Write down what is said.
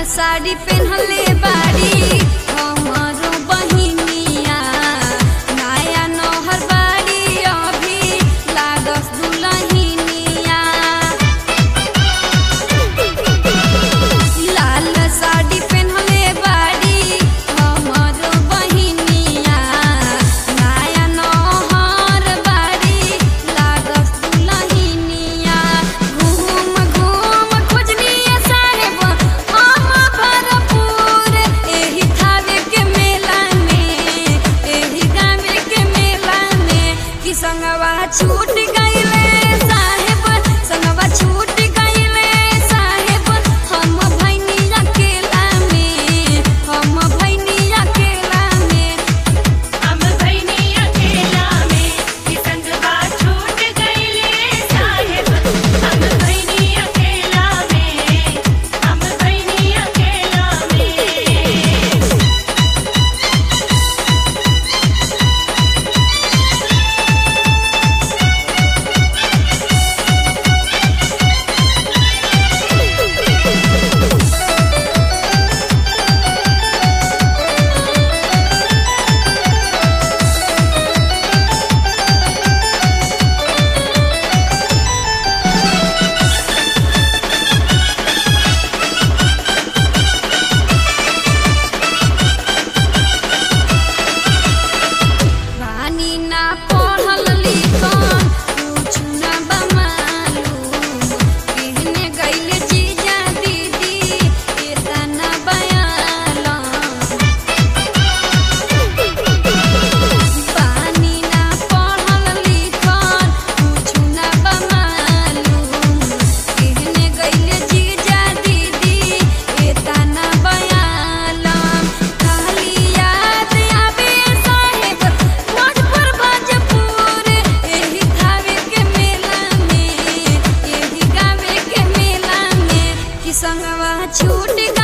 साड़ी पेन्हले बाड़ी हमरो बहिनिया नया नौहर बाड़ी अभी लागस दुलहिनिया लाल साड़ी पेन्हले बाड़ी हमरो बहिनिया नया नौहर बाड़ी लागस दुलहिनिया घूम घूम खोजनिया साहेब हम भरपूर एही थावे के मेला में एही गावे के मेला में कि संगवा छूट गइले साहेब संगवा छूट गइले साहेब हम भैनी अकेला में हम भैनी अकेला में हम भैनी अकेला में कि संगवा छूट गइले साहेब हम भैनी अकेला में हम भैनी अकेला में रानी ना पढ़ल लिखल कुछ ना बमालूम कहने गइले जीजा दीदी एतना बयालम पानी ना पढ़ल लिखल कुछ ना बमालूम कहने गइले जीजा दीदी एतना बयालम खाली याद आवे साहेब भोजपुर भोजपुर एही थावे के मेला में एही गावे के मेला में कि संगवा छूट